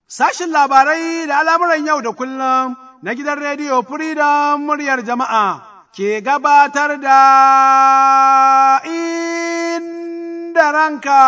Sashin labarai da al'amuran yau da kullum na gidan rediyo Freedom muryar jama'a ke gabatar da inda ranka.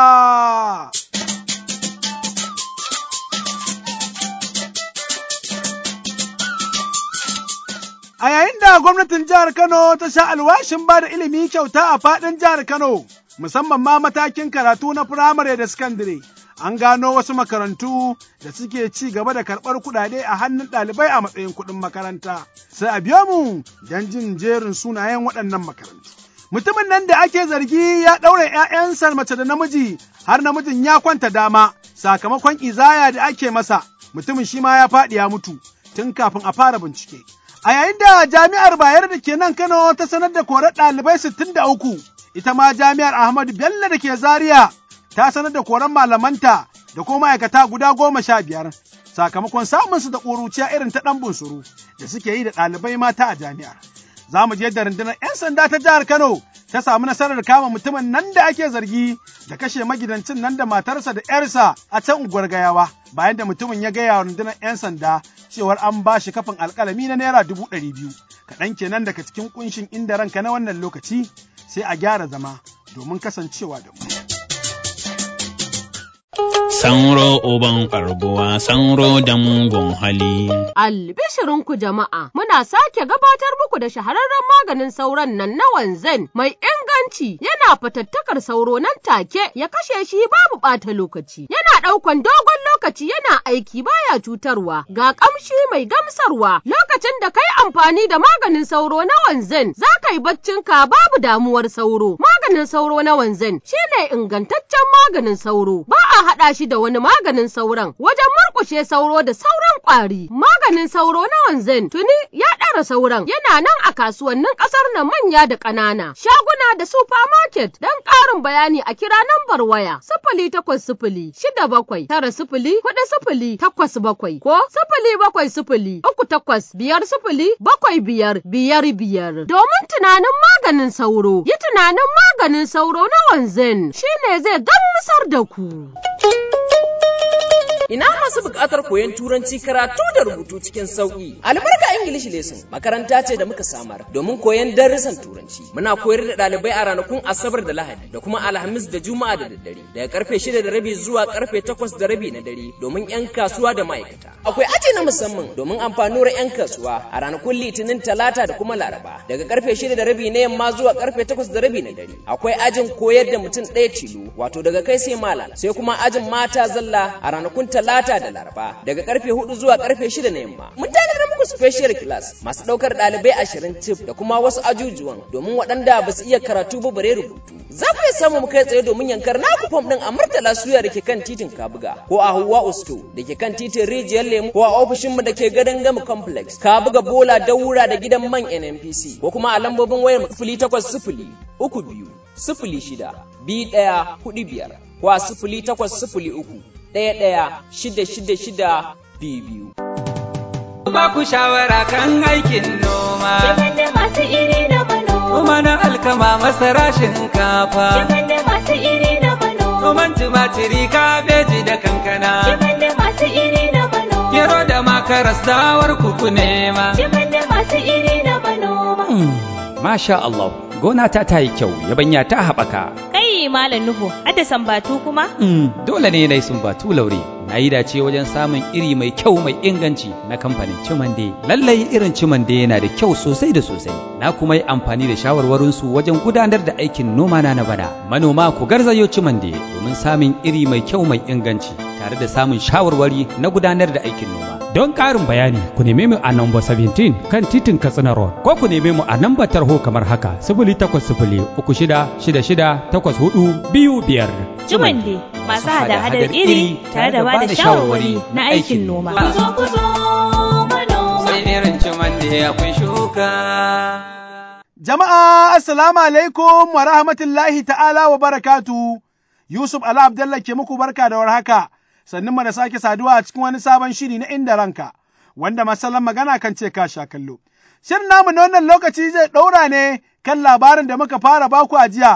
A yayin da gwamnatin jihar Kano ta sha alwashin ba da ilimi kyauta a faɗin jihar Kano, musamman ma matakin karatu na firamare da sakandare. An gano wasu makarantu da suke ci gaba da karɓar kuɗaɗe a hannun ɗalibai a matsayin kuɗin makaranta. Sai a biyo mu don jin jerin sunayen waɗannan makarantu. Mutumin nan da ake zargi ya ɗaure ‘ya'yansa mace da namiji har namijin ya kwanta dama sakamakon izaya da ake masa. Mutumin shi ma ya faɗi ya mutu tun kafin a fara bincike. A yayin da jami'ar Bayero da ke nan Kano ta sanar da korar ɗalibai sittin da uku, ita ma jami'ar Ahmadu Bello da ke Zaria ta sanar da koran malamanta da kuma ma'aikata guda goma sha biyar sakamakon samun su da ƙuruciya irin ta ɗan bunsuru da suke yi da ɗalibai mata a jami'ar. Za mu je da rundunar 'yan sanda ta jihar Kano ta samu nasarar kama mutumin nan da ake zargi da kashe magidancin nan da matarsa da 'yarsa a can unguwar gayawa bayan da mutumin ya gaya wa rundunar 'yan sanda cewar an ba shi kafin alkalami na naira dubu ɗari biyu kaɗan kenan daga cikin kunshin inda ranka na wannan lokaci sai a gyara zama domin kasancewa da mu. Sanro uban karbuwa, sanro da mugun hali. Albishirinku jama'a, muna sake gabatar muku da shahararren maganin sauron nan na wanzan mai inganci yana fatattakar sauro nan take ya kashe shi babu ɓata lokaci. Yana ɗaukan dogon lokaci yana aiki baya cutarwa, ga ƙamshi mai gamsarwa lokacin da kai amfani da maganin sauro na wanzan za ka yi baccinka babu damuwar sauro. Maganin sauro na wanzan shine ingantaccen maganin sauro, ba a haɗa shi da wani maganin sauron wajen murƙushe sauro da sauran ƙwari. Maganin sauro na wanzan tuni ya ɗara sauran yana nan a kasuwannin ƙasar na manya da ƙanana, shaguna da supermarket don ƙarin bayani a kira nambar waya sifili takwas sifili shida bakwai tara sifili huɗu sifili takwas bakwai ko sifili bakwai sifili uku takwas biyar sifili bakwai biyar biyar biyar. Domin tunanin maganin sauro, yi tunanin maganin sauro na wanzan shine zai gamsar da ku. Ina masu buƙatar koyon turanci karatu da rubutu cikin sauƙi. Albarka English Lesson makaranta ce da muka samar domin koyon darussan turanci. Muna koyar da ɗalibai a ranakun Asabar da Lahadi da kuma Alhamis da Juma'a da daddare daga karfe shida da rabi zuwa karfe takwas da rabi na dare domin 'yan kasuwa da ma'aikata. Akwai aji na musamman domin amfanuwar 'yan kasuwa a ranakun Litinin Talata da kuma Laraba daga karfe shida da rabi na yamma zuwa karfe takwas da rabi na dare. Akwai ajin koyar da mutum ɗaya tilo wato daga kai sai malam sai kuma ajin mata zalla a ranakun talata da laraba daga karfe hudu zuwa karfe shida na yamma mun tanadar muku special class masu daukar dalibai ashirin tif da kuma wasu ajujuwan domin waɗanda ba su iya karatu ba bare rubutu za ku iya samu mu kai tsaye domin yankar naku fam din a murtala suya da ke kan titin kabuga ko a huwa usto da ke kan titin rijiyar lemu ko a ofishin mu da ke gadon gama complex kabuga bola daura da gidan man nnpc ko kuma a lambobin wayar sifili takwas sifili uku biyu sifili shida biyu ɗaya hudu biyar ko a sifili takwas sifili uku ɗaya ɗaya shida shida shida biyu biyu. Ba ku shawara kan aikin noma. Shigar da masu iri na manoma. Noma na alkama masara shinkafa. Shigar da masu iri na manoma. Noman tumatiri kabeji da kankana. Shigar da masu iri na manoma. Gero da makaras dawar kuku nema. Shigar da masu iri na manoma. Masha Allah, gona ta ta yi kyau, yabanya ta haɓaka. Kai Malam Nuhu, adda sambatu kuma? Mm, dole ne na yi sumbatu laure. Na yi dace wajen samun iri mai kyau mai inganci na kamfanin Cimande. Lallai irin Cimande yana da kyau sosai da sosai. Na kuma yi amfani da shawarwarinsu wajen gudanar da aikin noma na na bana. Manoma ku garzayo Cimande domin samun iri mai kyau mai inganci tare da samun shawarwari na gudanar da aikin noma. Don ƙarin bayani ku neme mu a namba 17 kan titin Katsina Road ko ku neme mu a nambar tarho kamar haka sifili takwas sifili uku shida shida shida takwas hudu biyu biyar. Jumande masu hada-hadar iri tare da ba da shawarwari na aikin noma. Kuzo kuzo manoma. Sai irin cimande akwai shuka. Jama'a assalamu alaikum wa rahmatullahi ta'ala wa barakatu. Yusuf Ala Abdallah ke muku barka da warhaka. Sannan mu da sake saduwa a cikin wani sabon shiri na inda ranka, wanda masallan magana kan ce ka sha kallo. Shirin namu na wannan lokaci zai ɗaura ne kan labarin da muka fara baku a jiya,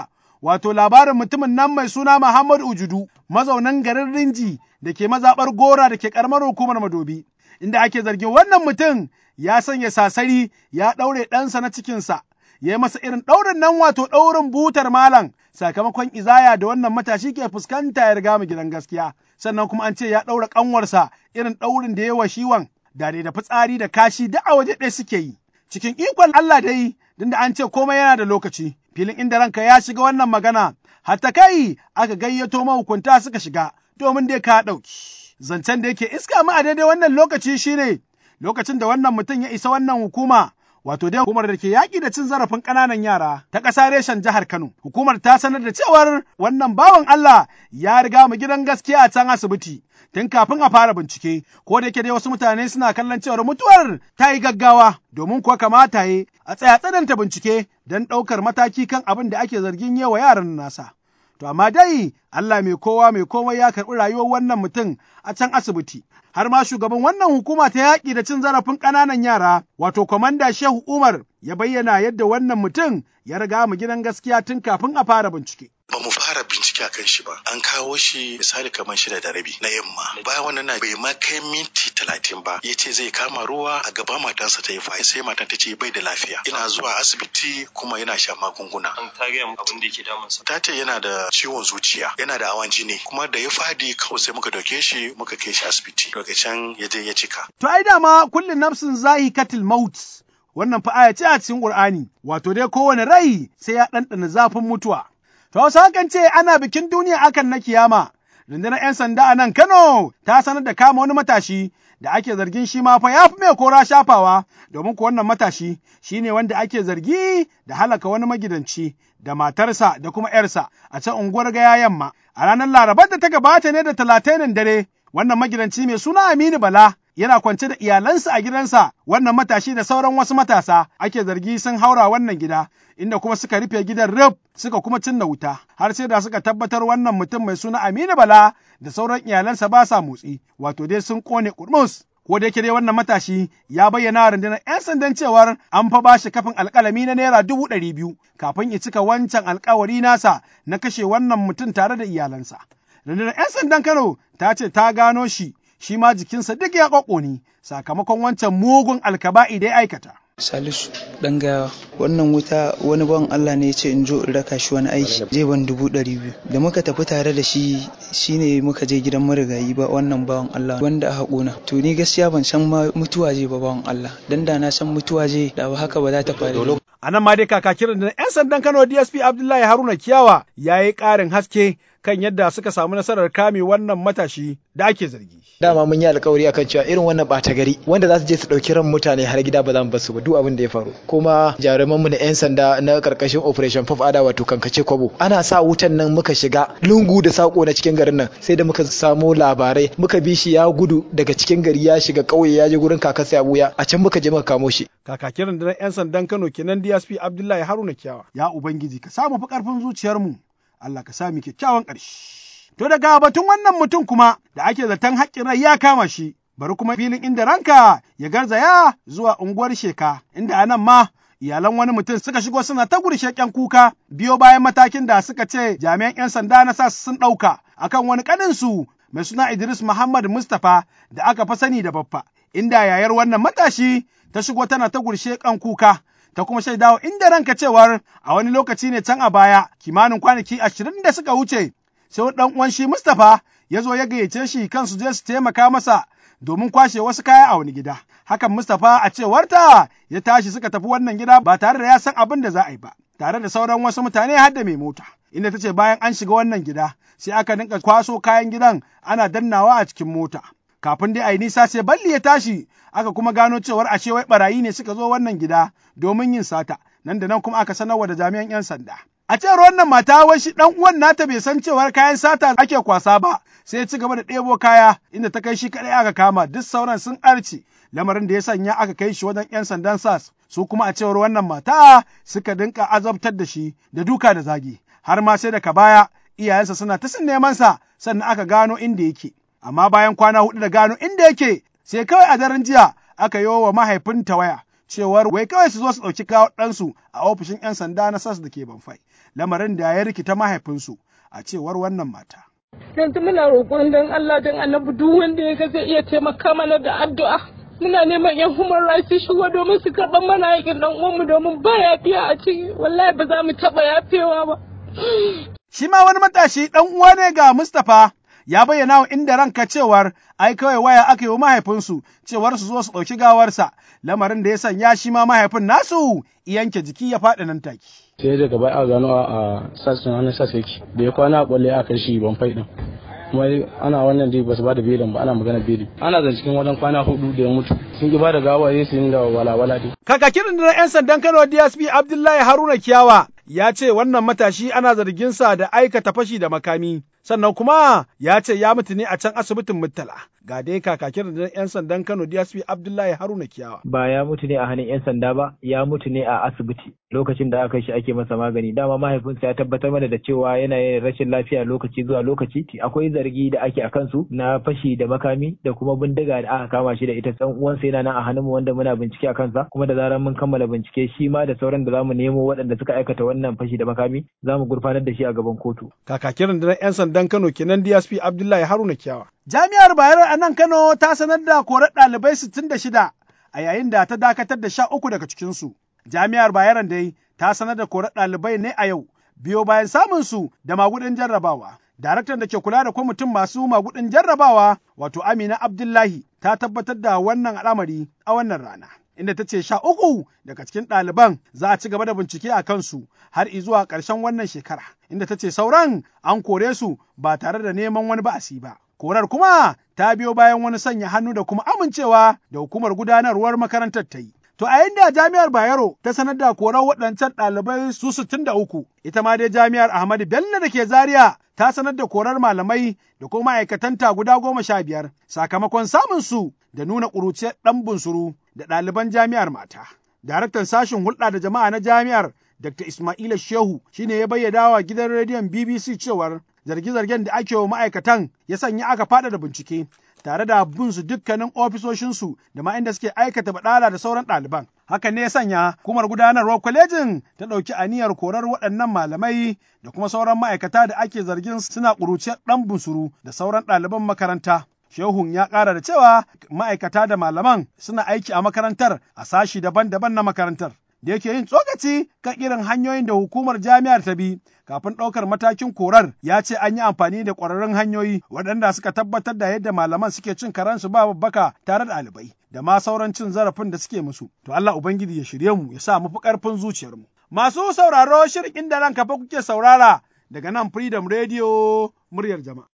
wato labarin mutumin nan mai suna Muhammad Ujudu, mazaunan garin Rinji da ke mazaɓar Gora da ke ƙaramar hukumar Madobi, inda ake zargin wannan mutum ya sanya sasari ya ɗaure ɗansa na cikinsa, ya yi masa irin ɗaurin nan wato ɗaurin butar malam sakamakon izaya da wannan matashi ke fuskanta ya riga mu gidan gaskiya. Sannan kuma an ce ya ɗaura ƙanwarsa irin ɗaurin da ya wa shiwan da da fitsari da kashi duk a waje ɗaya suke yi. Cikin ikon Allah dai, din da an ce komai yana da lokaci, filin inda ranka ya shiga wannan magana, hatta kai aka gayyato mahukunta suka shiga domin dai ka ɗauki. Zancen da yake iska mu a daidai wannan lokaci shine lokacin da wannan mutum ya isa wannan hukuma wato dai hukumar da ke yaƙi da cin zarafin ƙananan yara ta ƙasa reshen jihar Kano. Hukumar ta sanar da cewar wannan bawan Allah ya riga mu gidan gaskiya a can asibiti. Tun kafin a fara bincike, ko da yake dai wasu mutane suna kallon cewar mutuwar ta yi gaggawa domin kuwa kamata ya a tsaya tsananta bincike don ɗaukar mataki kan abin da ake zargin yawa yaran nasa. To amma dai Allah mai kowa mai komai ya karɓi rayuwar wannan mutum a can asibiti. Har ma shugaban wannan hukuma ta yaƙi da cin zarafin ƙananan yara, wato kwamanda Shehu Umar ya bayyana yadda wannan mutum ya riga mu gidan gaskiya tun kafin a fara bincike. ba mu fara bincike a kan shi ba an kawo shi misali kamar shida da rabi na yamma bayan wannan na bai ma kai minti talatin ba ya ce zai kama ruwa a gaba matansa ta yi fa sai matan ta ce bai da lafiya ina zuwa asibiti kuma yana sha magunguna an ta gaya abin da yake damunsa ta ce yana da ciwon zuciya yana da hawan jini kuma da ya fadi kawai sai muka dauke shi muka kai shi asibiti daga can ya je ya cika To ai dama kullum nafsin zahi katil maut wannan fa aya ce a cikin Qur'ani wato dai kowane rai sai ya ɗanɗana zafin mutuwa. To wasu hakan ce ana bikin duniya akan na kiyama. Rundunar 'yan sanda a nan Kano ta sanar da kama wani matashi da ake zargin shi ma fa ya fi mai kora shafawa domin ko wannan matashi shi ne wanda ake zargi da halaka wani magidanci da matarsa da kuma 'yarsa a can unguwar gaya yamma. A ranar Larabar da ta gabata ne da talatainin dare wannan magidanci mai suna Aminu Bala yana kwance da iyalansa a gidansa wannan matashi da sauran wasu matasa ake zargi sun haura wannan gida inda kuma suka rufe gidan rib suka kuma cinna wuta har sai da suka tabbatar wannan mutum mai suna Aminu Bala da sauran iyalansa ba sa motsi wato dai sun kone kurmus ko da yake dai wannan matashi ya bayyana wa rundunar 'yan sandan cewar an fa bashi kafin alkalami na naira dubu ɗari biyu kafin ya cika wancan alkawari nasa na kashe wannan mutum tare da iyalansa. Rundunar 'yan sandan Kano ta ce ta gano shi shi ma jikinsa duk ya ƙwaƙoni sakamakon wancan mugun alkaba'i da ya aikata. Salisu ɗan gawa wannan wuta wani bawan Allah ne ya ce in zo in raka shi wani aiki zai ban dubu ɗari biyu da muka tafi tare da shi shine muka je gidan marigayi ba wannan bawan Allah wanda aka ƙona to ni gaskiya ban san ma mutuwa je ba bawan Allah dan da na san mutuwa je da ba haka ba za ta faru A nan ma dai kakakin da 'yan sandan Kano DSP Abdullahi Haruna Kiyawa ya yi ƙarin haske kan yadda suka samu nasarar kame wannan matashi da ake zargi. Dama mun yi alkawari akan cewa irin wannan ɓata gari wanda za su je su ɗauki ran mutane har gida ba za mu basu ba duk abin da ya faru. Kuma jaruman mu na 'yan sanda na karkashin Operation Pop Ada wato kankace kwabo. Ana sa wutan nan muka shiga lungu da sako na cikin garin nan sai da muka samo labarai muka bi shi ya gudu daga cikin gari ya shiga ƙauye ya je gurin kakarsa ya buya a can muka je muka kamo shi. Kakakin rundunar 'yan sandan Kano kenan DSP Abdullahi Haruna Kiyawa. Ya Ubangiji ka samu fi ƙarfin zuciyarmu. Allah ka sami kyakkyawan ƙarshe. To daga batun wannan mutum kuma da ake zaton haƙƙin rai ya kama shi, bari kuma filin inda ranka ya garzaya zuwa unguwar sheka, inda a nan ma iyalan wani mutum suka shigo suna ta gursheƙen kuka biyo bayan matakin da suka ce jami'an 'yan sanda na sa sun ɗauka akan wani ƙaninsu mai suna Idris Muhammad Mustapha da aka fa sani da baffa, inda yayar wannan matashi ta shigo tana ta gursheƙen kuka. ta kuma shaidawa inda ranka cewar a wani lokaci ne can a baya kimanin kwanaki ashirin da suka wuce sai ɗan uwan shi Mustapha ya zo ya gayyace shi kan su je su taimaka masa domin kwashe wasu kaya a wani gida. Hakan Mustapha a cewarta ya tashi suka tafi wannan gida ba tare da ya san abin da za a yi ba, tare da sauran wasu mutane har da mai mota. Inda ta ce bayan an shiga wannan gida sai aka dinka kwaso kayan gidan ana dannawa a cikin mota. Kafin dai a yi nisa sai balli ya tashi aka kuma gano cewar ashe wai barayi ne suka zo wannan gida domin yin sata, nan da nan kuma aka sanarwa da jami'an 'yan sanda. A cewar wannan mata wai shi ɗan uwan nata bai san cewar kayan sata ake kwasa ba, sai ya ci gaba da ɗebo kaya inda ta kai shi kaɗai aka kama duk sauran sun arce. Lamarin da ya sanya aka kai shi wajen 'yan sandan SAS, su kuma a cewar wannan mata suka dinka azabtar da shi da duka da zagi, har ma sai daga baya iyayensa suna ta sun neman sa sannan aka gano inda yake. Amma bayan kwana huɗu da gano inda yake, sai kawai a daren jiya aka yi wa mahaifinta waya cewar wai kawai su zo su ɗauki kawo ɗansu a ofishin 'yan sanda na sas da ke Banfai, lamarin da ya rikita mahaifinsu a cewar wannan mata. yanzu muna roƙon don Allah don annabi duk wanda ya ga zai iya taimaka mana da addu'a muna neman yan human rights su shigo domin su karɓar mana aikin ɗan uwanmu domin ba yafiya a ciki wallahi ba za mu taɓa yafewa ba. Shi ma wani matashi ɗan uwa ne ga Mustapha ya bayyana wa inda ranka cewar ai kawai waya aka yi wa mahaifinsu cewar su zo su ɗauki gawarsa lamarin da ya sanya shi ma mahaifin nasu yanke jiki ya faɗi nan take. sai daga baya a gano a sassan hannun sassa yake da ya kwana a kwalle aka shi ban fai din kuma ana wannan dai basu ba da belin ba ana magana beli ana zan cikin wajen kwana hudu da ya mutu sun ki ba da gawa ya su da walawala dai Kakakin da 'yan sandan Kano DSP Abdullahi Haruna Kiyawa ya ce wannan matashi ana zarginsa da aikata fashi da makami, sannan kuma ya ce ya mutu ne a can asibitin Murtala. Ga dai kakakin da 'yan sandan Kano DSP Abdullahi Haruna Kiyawa. Ba ya mutu ne a hannun 'yan sanda ba, ya mutu ne a asibiti lokacin da aka shi ake masa magani. Dama mahaifinsa ya tabbatar mana da cewa yana yin rashin lafiya lokaci zuwa lokaci. Akwai zargi da ake a kansu na fashi da makami da kuma bindiga da aka kama shi da ita. San uwansa yana nan a hannunmu wanda muna bincike a kansa kuma da zarar mun kammala bincike shi ma da sauran da zamu nemo waɗanda suka aikata wannan fashi da makami za mu gurfanar da shi a gaban kotu. Kakakin rundunar 'yan sandan Kano kenan DSP Abdullahi Haruna Kiyawa. Jami'ar Bayero a nan Kano ta sanar da korar ɗalibai sittin da shida a yayin da ta dakatar da sha uku daga cikinsu. Jami'ar Bayero dai ta sanar da korar ɗalibai ne a yau biyo bayan samun su da magudin jarrabawa. Daraktan da ke kula da kwamitin masu magudin jarrabawa wato Amina Abdullahi ta tabbatar da wannan al'amari a wannan rana. inda ta ce sha uku daga cikin ɗaliban za a ci gaba da bincike a kansu har zuwa ƙarshen wannan shekara, inda ta ce sauran an kore su ba tare da neman wani ba'asi ba. Korar kuma ta biyo bayan wani sanya hannu da kuma amincewa da hukumar gudanarwar makarantar ta yi. To a yanda jami'ar Bayero ta sanar da korar waɗancan ɗalibai su sittin da uku, ita ma dai jami'ar Ahmadu Bello da ke Zaria ta sanar da korar malamai da kuma ma'aikatanta guda goma sha biyar sakamakon samun su da nuna ƙuruciyar ɗan bunsuru da ɗaliban jami'ar mata. Daraktan sashen hulɗa da jama'a na jami'ar Dr. Ismaila Shehu shine ya bayyana wa gidan rediyon BBC cewar zarge-zargen da ake wa ma'aikatan ya sanya aka faɗa da bincike tare da bin su dukkanin ofisoshinsu da ma inda suke aikata baɗala da sauran ɗaliban. Hakan ne ya sanya kumar gudanarwar kwalejin ta ɗauki aniyar korar waɗannan malamai da kuma sauran ma'aikata da ake zargin suna ƙuruciyar ɗan bunsuru da sauran ɗaliban makaranta. Shehun ya ƙara da cewa ma'aikata da malaman suna aiki a makarantar a sashi daban-daban na makarantar. Da yake yin tsokaci kan irin hanyoyin da hukumar jami'ar ta bi kafin ɗaukar matakin korar ya ce an yi amfani da ƙwararrun hanyoyi waɗanda suka tabbatar da yadda malaman suke cin karansu ba babbaka tare da ɗalibai da ma sauran cin zarafin da suke musu. To Allah Ubangiji ya shirye mu ya sa mu fi ƙarfin zuciyarmu. Masu sauraro shirin inda ranka fa kuke saurara daga nan Freedom Radio muryar jama'a.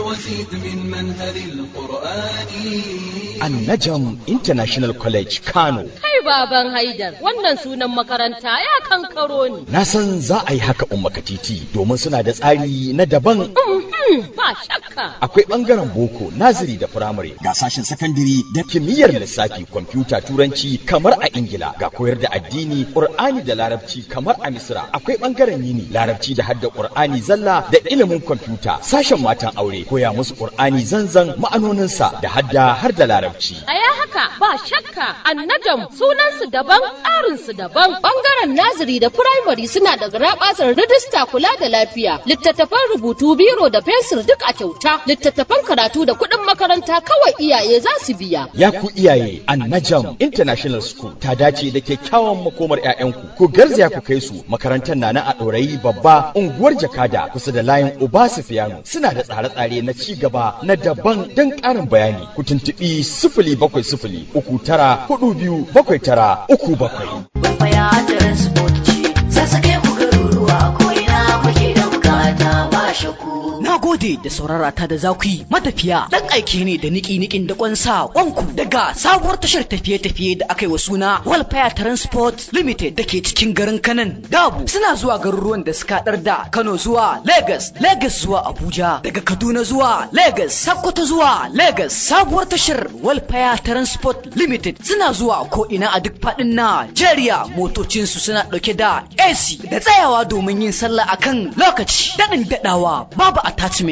Annajam International College Kano. Kai baban Haidar, wannan sunan makaranta ya kankaro ni. Na san za a yi haka umma titi domin suna da tsari na daban. Ba shakka. Akwai ɓangaren boko, naziri da firamare, ga sashen sakandiri da kimiyyar lissafi, kwamfuta, turanci kamar a Ingila, ga koyar da addini, Ƙur'ani da larabci kamar a Misra. Akwai ɓangaren yini, larabci da hadda Ƙur'ani zalla da ilimin kwamfuta. Sashen matan aure, koya musu Ƙur'ani zanzan ma'anoninsa da hadda har da larabci. A ya haka ba shakka annajam sunansu daban tsarinsu daban bangaren naziri da firamare suna da garabasar rijista kula da lafiya littattafan rubutu biro da fensir duk a kyauta littattafan karatu da kuɗin makaranta kawai iyaye za su biya. Ya ku iyaye Annajam International School ta dace da kyakkyawan makomar 'ya'yanku ku garzaya ku kai su makarantar na na a ɗorayi babba unguwar jakada kusa da layin Uba Sufiyanu suna da tsare-tsare na ci gaba na daban don ƙarin bayani ku tuntuɓi sifili bakwai sifili uku tara hudu biyu bakwai tara uku bakwai. Baya transport ce, sassake ku garuruwa ko ina kuke da bukata ba shaku. Na gode da saurara ta da za ku yi matafiya dan aiki ne da niki-nikin da kwansa kwanku daga sabuwar tashar tafiye-tafiye da aka yi wa suna Walfire Transport Limited da ke cikin garin Kanan Dabu suna zuwa garuruwan da suka haɗar da Kano zuwa Lagos, Lagos zuwa Abuja, daga Kaduna zuwa Lagos, Sokoto zuwa Lagos. Sabuwar tashar Walfire Transport Limited suna zuwa ko ina a duk faɗin Najeriya motocinsu suna ɗauke da AC da tsayawa domin yin sallah akan lokaci daɗin daɗawa babu attachment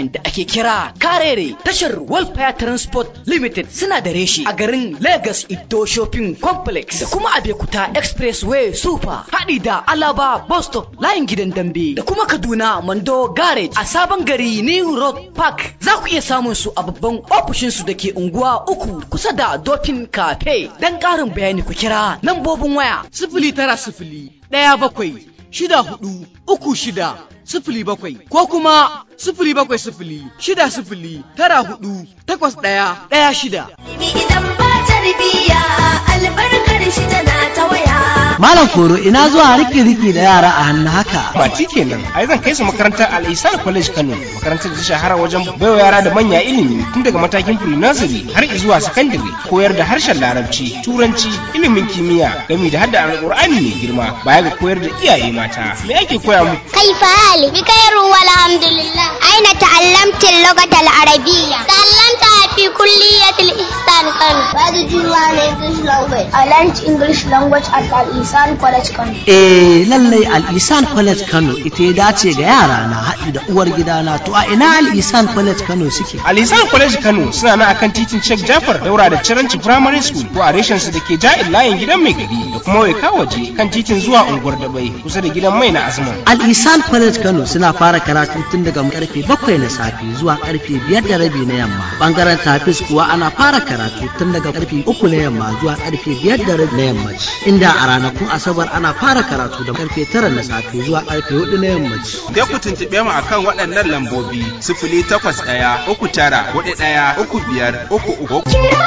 Development da ake kira Karere tashar Welfare Transport Limited suna da reshi a garin Lagos Ido Shopping Complex da kuma Abekuta Expressway Super haɗi da Alaba Bus Stop layin gidan dambe da kuma Kaduna Mando Garage a sabon gari New Road Park za ku iya samun su a babban ofishinsu da ke unguwa uku kusa da Dolphin Cafe don ƙarin bayani ku kira lambobin waya sifili tara sifili ɗaya bakwai shida hudu uku shida sifili bakwai ko kuma sifili bakwai sifili shida sifili tara hudu takwas ɗaya ɗaya shida. Idan ba tarbiyya albarkar shi tana ta waya. Malam Koro ina zuwa riki riki da yara a hannu haka. Bati kenan, ai zan kai su makarantar Al-Ihsan College Kano, makarantar da ta shahara wajen baiwa yara da manya ilimi tun daga matakin pre-nursery har zuwa secondary, koyar da harshen Larabci, Turanci, ilimin kimiyya, gami da hadda Alƙur'ani mai girma, baya ga koyar da iyaye mata. Me ake koya muku? كيف حالك؟ بخير والحمد لله أين تعلمت اللغة العربية؟ تعلمتها في كلية الإحسان كانوا Where did you learn English language? I learned English language at Al-Ihsan College Kano Eh lallai Al-Isan College Kano ita ya dace ga yara na haɗi da uwar gidana to a ina Al-Isan College Kano suke? Al-Ihsan College Kano suna nan akan titin Sheikh Jafar daura da Ciranci Primary School ko a reshen su da ke ja'in layin gidan mai gari da kuma Waika waje kan titin zuwa unguwar Dabai kusa da gidan mai na Azman. Al-Isan College Kano suna fara karatu tun daga karfe bakwai na safe zuwa karfe biyar da rabi na yamma. Bangaren tafis kuwa ana fara karatu tun daga karfe uku na yamma zuwa karfe biyar da rabi na yammaci. Inda a ranakun Asabar ana fara karatu da karfe tara na safe zuwa karfe hudu na yammaci. Sai ku tuntuɓe mu akan waɗannan lambobi sifili takwas ɗaya uku tara hudu ɗaya uku biyar uku uku.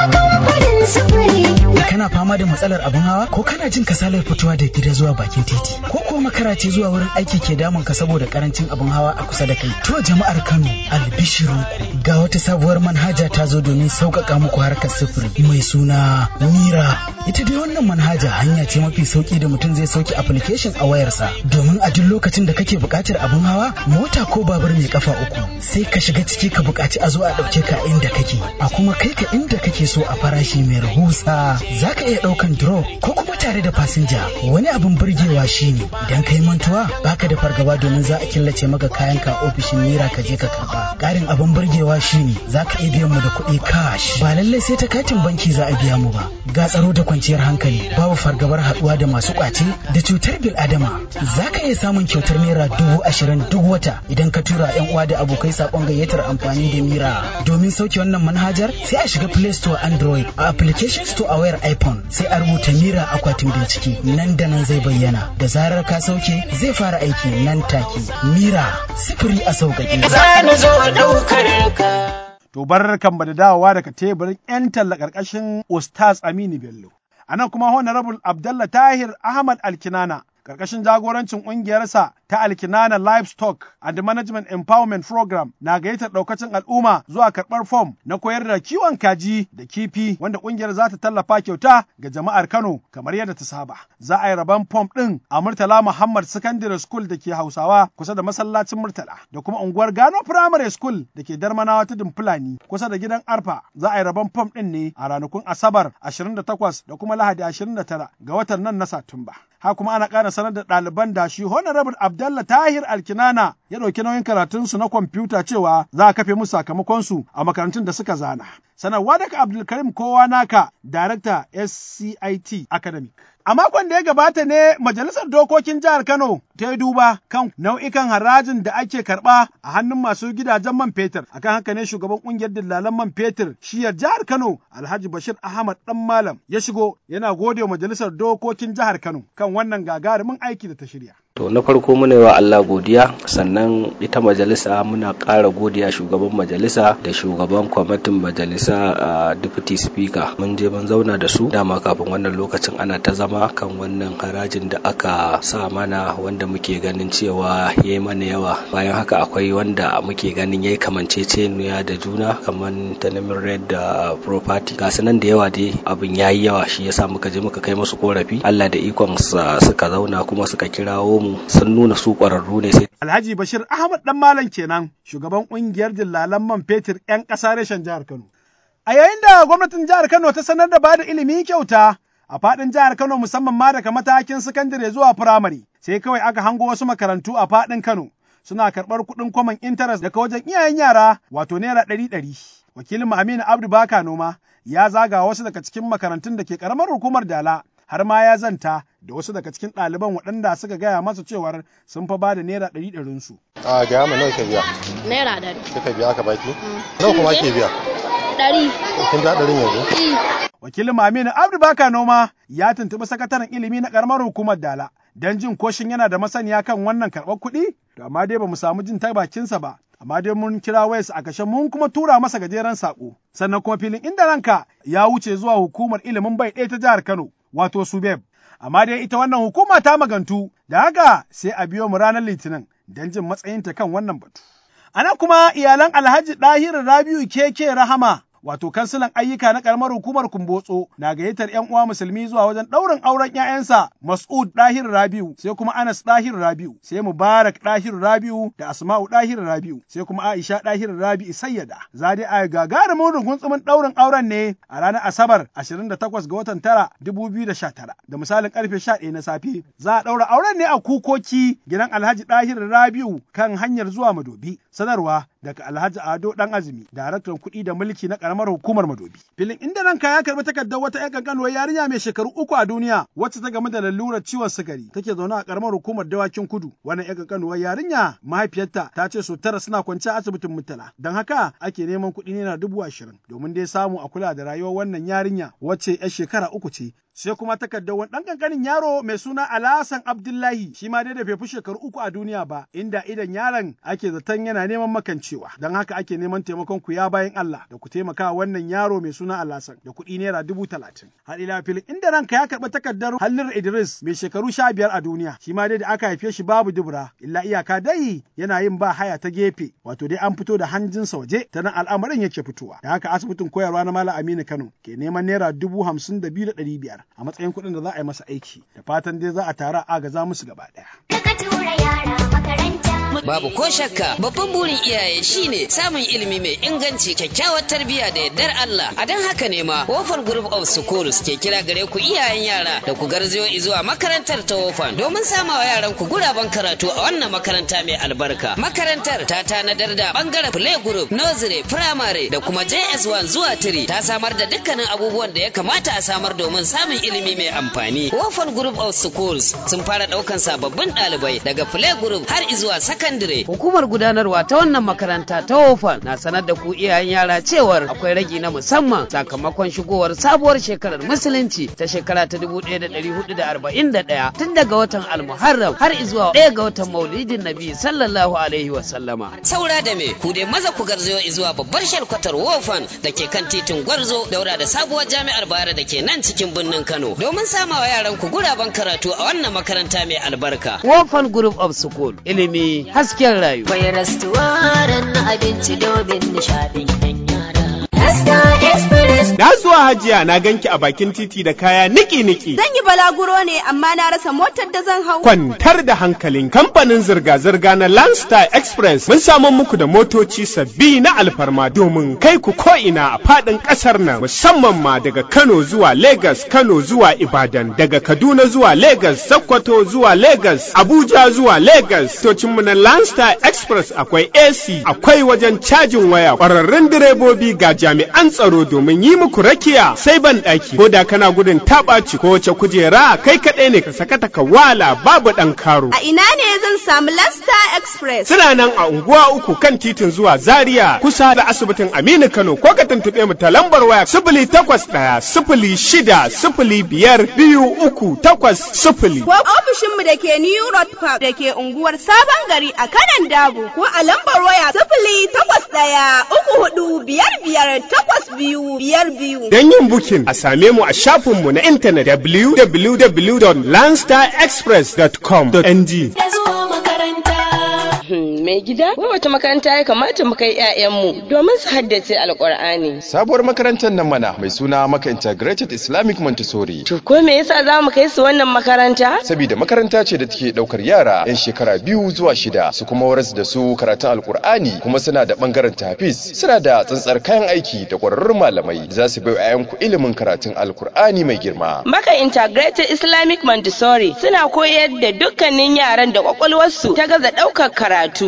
Kana fama da matsalar abin hawa ko kana jin kasalar fitowa da gida zuwa bakin titi ko ko makara ce zuwa wurin aiki ke damun ka saboda karancin abin hawa a kusa da kai. To jama'ar Kano albishiru ga wata sabuwar manhaja ta zo domin sauƙaƙa muku harkar sufuri mai suna Mira. Ita dai wannan manhaja hanya ce mafi sauki da mutum zai sauke application a wayarsa domin a duk lokacin da kake buƙatar abin hawa mota ko babur mai kafa uku sai ka shiga ciki ka buƙaci a zo a ɗauke ka inda kake a kuma kai ka inda kake so a farashi mai rahusa za ka iya ɗaukan drop ko kuma tare da fasinja wani abin burgewa shine idan ka yi mantuwa baka da fargaba domin za a killace maka kayan ka a ofishin naira ka je ka karba ƙarin abin burgewa shine za ka iya biyan mu da kuɗi cash ba lallai sai ta katin banki za a biya mu ba ga tsaro da kwanciyar hankali babu fargabar haɗuwa da masu ƙwace da cutar bil adama za ka iya samun kyautar naira dubu ashirin duk wata idan ka tura yan uwa da abokai saƙon gayyatar amfani da mira domin sauke wannan manhajar sai a shiga play store android a application store a wayar iphone sai a rubuta mira akwatin bincike nan da nan zai bayyana da zarar ka sauke zai fara aiki nan take mira sifiri a sauƙaƙe To bar kan da dawowa daga teburin 'yan talla ƙarƙashin Ustaz Aminu Bello. A nan kuma Honorable Abdallah Tahir Ahmad Alkinana ƙarƙashin jagorancin ƙungiyarsa ta Alkinana Livestock and Management Empowerment Program na gayyatar ɗaukacin al'umma zuwa karɓar fom na koyar da kiwon kaji da kifi wanda ƙungiyar za ta tallafa kyauta ga jama'ar Kano kamar yadda ta saba. Za a yi rabon fom ɗin a Murtala Muhammad Secondary School da ke Hausawa kusa da masallacin Murtala da kuma unguwar Gano Primary School da ke Darmanawa ta Fulani kusa da gidan Arfa. Za a yi rabon fom ɗin ne a ranakun Asabar 28 da kuma Lahadi 29 ga watan nan na Satumba. Ha kuma ana ƙara sanar da ɗaliban da shi Honorable Abdallah Tahir Alkinana ya ɗauki nauyin karatunsu na kwamfuta cewa za a kafe musu sakamakonsu a makarantun da suka zana. Sanarwa daga Abdulkarim Kowa Naka, Darakta SCIT Academic. A makon da ya gabata ne Majalisar Dokokin Jihar Kano ta yi duba kan nau'ikan harajin da ake karɓa a hannun masu gidajen man fetur. Akan haka ne shugaban ƙungiyar dillalan man fetur shiyar Jihar Kano Alhaji Bashir Ahmad Dan Malam ya shigo yana gode wa Majalisar Dokokin Jihar Kano kan wannan gagarumin aiki da ta shirya. To na farko muna wa Allah godiya sannan ita majalisa muna ƙara godiya shugaban majalisa da shugaban kwamitin majalisa a deputy speaker mun je mun zauna da su dama kafin wannan lokacin ana ta zama kan wannan harajin da aka sa mana wanda muke ganin cewa ya yi mana yawa bayan haka akwai wanda muke ganin ya yi kamanceceniya da juna kamar tanamin red da property ga nan da yawa dai abin ya yi yawa shi yasa muka je muka kai musu korafi Allah da ikon suka zauna kuma suka kirawo mu sun nuna su ƙwararru ne sai. Alhaji Bashir Ahmad Dan Malam kenan shugaban ƙungiyar dillalan man fetur 'yan ƙasa reshen jihar Kano. A yayin da gwamnatin jihar Kano ta sanar da bada ilimi kyauta a faɗin jihar Kano musamman ma daga matakin sakandare zuwa firamare sai kawai aka hango wasu makarantu a faɗin Kano suna karɓar kuɗin kwaman intanet daga wajen iyayen yara wato naira ɗari ɗari. Wakilin Aminu Abdu Baka Noma ya zaga wasu daga cikin makarantun da ke ƙaramar hukumar Dala har ma ya zanta da wasu daga cikin ɗaliban waɗanda suka gaya masa cewar sun fa ba da naira ɗari ɗarinsu. A gaya ma nawa ke biya? Naira ɗari. Kika biya aka baki? Nawa kuma ke biya? Ɗari. Kin biya ɗarin yanzu? Wakilin Aminu Abdu Baka Noma ya tuntuɓi sakataren ilimi na ƙaramar hukumar Dala don jin koshin yana da masaniya kan wannan karɓar kuɗi, to amma dai ba mu samu jin ta bakinsa ba. Amma dai mun kira wayarsa a kashe mun kuma tura masa gajeren saƙo. Sannan kuma filin inda ranka ya wuce zuwa hukumar ilimin bai ɗaya ta jihar Kano, wato Subeb. Amma dai ita wannan hukuma ta magantu, da haka sai a biyo mu ranar Litinin don jin matsayinta kan wannan batu. Ana kuma iyalan Alhaji Ɗahiru Rabiu Keke Rahama wato kansilan ayyuka na karamar hukumar Kumbotso na gayyatar ‘yan uwa musulmi zuwa wajen ɗaurin auren ‘ya'yansa Mas'ud Dahir Rabiu, sai kuma Anas Dahir Rabiu, sai Mubarak Dahir Rabiu da Asma'u Dahir Rabiu, sai kuma Aisha Dahir Rabiu Sayyada. Za dai a gagarumin rugunsumin ɗaurin auren ne a ranar Asabar 28 ga watan tara 2019 da misalin karfe 11 na safe. Za a ɗaura auren ne a kukoki gidan Alhaji Dahir Rabiu kan hanyar zuwa Madobi. Sanarwa daga Alhaji Ado Dan Azumi, daraktan kuɗi da mulki na karamar hukumar Madobi. Filin inda ranka ya karbi takardar wata ƴan kankanuwar yarinya mai shekaru uku a duniya wacce ta gamu da lalurar ciwon sukari take zaune a karamar hukumar dawakin kudu. Wannan ƴan kankanuwar yarinya mahaifiyarta ta ce su tara suna kwance a asibitin Murtala. Don haka ake neman kuɗi naira dubu ashirin domin dai samu a kula da rayuwar wannan yarinya wacce ƴar shekara uku ce sai kuma takardar wani ɗan ƙanƙanin yaro mai suna Alhassan Abdullahi shi ma dai da bai fi shekaru uku a duniya ba inda idan yaron ake zaton yana neman makancewa don haka ake neman taimakon ku ya bayan Allah da ku taimaka wannan yaro mai suna Alhassan da kuɗi naira dubu talatin. Har ila filin inda ranka ya karɓi takardar Hallir Idris mai shekaru sha biyar a duniya shi ma dai da aka haife shi babu dubura illa iyaka dai yana yin ba haya ta gefe wato dai an fito da hanjinsa waje ta nan al'amarin yake fitowa da haka asibitin koyarwa na Malam Aminu Kano ke neman naira dubu hamsin da biyu da ɗari biyar a matsayin kuɗin da za a yi masa aiki da fatan dai za a tara agaza musu gaba ɗaya. Babu ko shakka babban burin iyaye shine samun ilimi mai inganci kyakkyawar tarbiyya da yardar Allah. A don haka ne ma Wofan Group of Schools ke kira gare ku iyayen yara da ku garzayo zuwa makarantar ta Wofan domin samawa yaran ku guraben karatu a wannan makaranta mai albarka. Makarantar ta tanadar da bangaren play group, nursery, primary da kuma JS1 zuwa 3 ta samar da dukkanin abubuwan da ya kamata a samar domin samun ilimi mai amfani. Wofan Group of Schools sun fara daukan sababbin ɗalibai daga play group har izuwa sakandire. Hukumar gudanarwa ta wannan makaranta ta Wofan na sanar da ku iyayen yara cewar akwai ragi na musamman sakamakon shigowar sabuwar shekarar musulunci ta shekara ta 1441 tun daga watan Almuharram har izuwa ɗaya ga watan Maulidin Nabi sallallahu alaihi wa sallama. Saura da me ku dai maza ku garzayo izuwa babbar shalkwatar Wofan da ke kan titin Gwarzo daura da sabuwar jami'ar Bayero da ke nan cikin birnin Kano domin samawa yaran ku guraben karatu a wannan makaranta mai albarka. Wofan Group of School ilimi hasken rayu. Mai rastuwaran na abinci domin nishaɗin yan yara. Rasta Express. Na zuwa hajiya na ganki a bakin titi da kaya niki-niki. Zan yi balaguro ne amma na rasa motar da zan hau. Kwantar da hankalin kamfanin zirga-zirga na Landstar Express mun samu muku da motoci sabbi na alfarma domin kai ku ko'ina a faɗin ƙasar nan musamman ma daga Kano zuwa Lagos, Kano zuwa Ibadan, daga Kaduna zuwa Lagos, Sokoto zuwa Lagos, Abuja zuwa Lagos. Tocinmu na Landstar Express akwai AC, akwai wajen cajin waya, ƙwararrun direbobi ga jami'an tsaro domin yi muku rakiya sai ban ɗaki ko da kana gudun taɓaci ko wace kujera kai kaɗai ne ka sakata ka wala babu ɗan karo. A ina ne zan samu Lasta Express? Suna nan a unguwa uku kan titin zuwa Zaria kusa da asibitin Aminu Kano ko ka tuntuɓe mu ta lambar waya sifili takwas ɗaya sifili shida sifili biyar biyu uku takwas sifili. Ko ofishinmu da ke New Road Park da ke unguwar Sabon Gari a kanan Dabo ko a lambar waya sifili takwas ɗaya uku hudu biyar biyar takwas biyu biyar biyu. Don yin bukin a same mu a shafinmu na intanet www.landstarexpress.com.ng. Mai gida, wai wata makaranta ya kamata mu kai 'ya'yanmu domin su haddace alkur'ani. Sabuwar makarantar nan mana mai suna Maka Integrated Islamic Montessori. To ko me yasa za mu kai su wannan makaranta? Saboda makaranta ce da take daukar yara 'yan shekara biyu zuwa shida su kuma waras da su karatun alkur'ani kuma suna da bangaren tafis suna da tsantsar kayan aiki da kwararrun malamai za su bai 'ya'yanku ilimin karatun alkur'ani mai girma. Maka Integrated Islamic Montessori suna koyar da dukkanin yaran da kwakwalwarsu ta gaza daukar karatu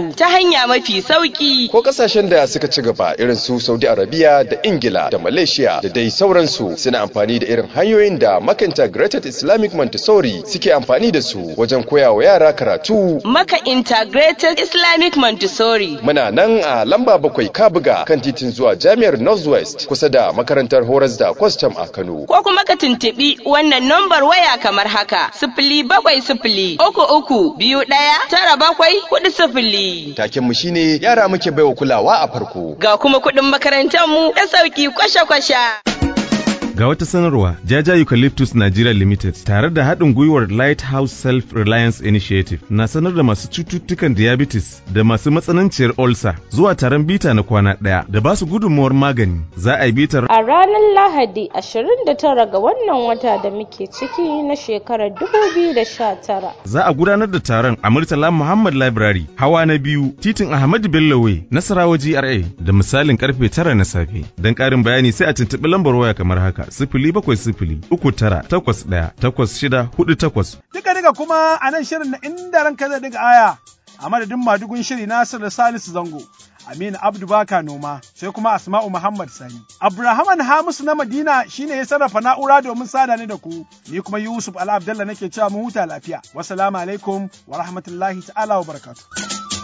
karatu ta hanya mafi sauki. Ko kasashen da suka ci gaba irin su Saudi Arabia da Ingila da Malaysia da dai sauransu suna amfani da irin hanyoyin da makanta Greater Islamic Montessori suke amfani da su wajen koya wa yara karatu. Maka Integrated Islamic Montessori. Muna nan a lamba bakwai Kabuga kan titin zuwa Jami'ar Northwest kusa da makarantar horas da kwastam a Kano. Ko kuma ka tuntuɓi wannan nambar waya kamar haka sifili bakwai sifili uku uku biyu ɗaya tara bakwai kuɗi sifili. Taken mu shine yara muke baiwa kulawa a farko. Ga kuma kuɗin makarantar mu da sauki kwasha-kwasha. Ga wata sanarwa, Jaja Eucalyptus Nigeria Limited tare da haɗin gwiwar Lighthouse Self-Reliance Initiative na sanar da masu cututtukan diabetes da masu matsananciyar ulcer zuwa taron bita na kwana ɗaya da ba su gudunmuwar magani. Za a yi bitar A ranar Lahadi 29 ga wannan wata da muke ciki na shekarar 2019. Za a gudanar da taron a Murtala Muhammad Library, hawa na biyu, titin Ahmadu Bello Way, Nasarawa GRA da misalin karfe tara na safe. Don ƙarin bayani sai a tuntuɓi lambar waya kamar haka. sifili bakwai sifili uku tara takwas ɗaya takwas shida hudu takwas. Duka duka kuma a nan shirin na inda ranka zai daga aya a madadin madugun shiri Nasiru Salisu Zango. Aminu Abdu Baka Noma sai kuma Asma'u Muhammad Sani. Abrahaman Hamisu na Madina shine ya sarrafa na'ura domin sada ni da ku. Ni kuma Yusuf Ala Abdallah nake cewa mu huta lafiya. Wassalamu alaikum wa rahmatullahi ta'ala wa barakatuh.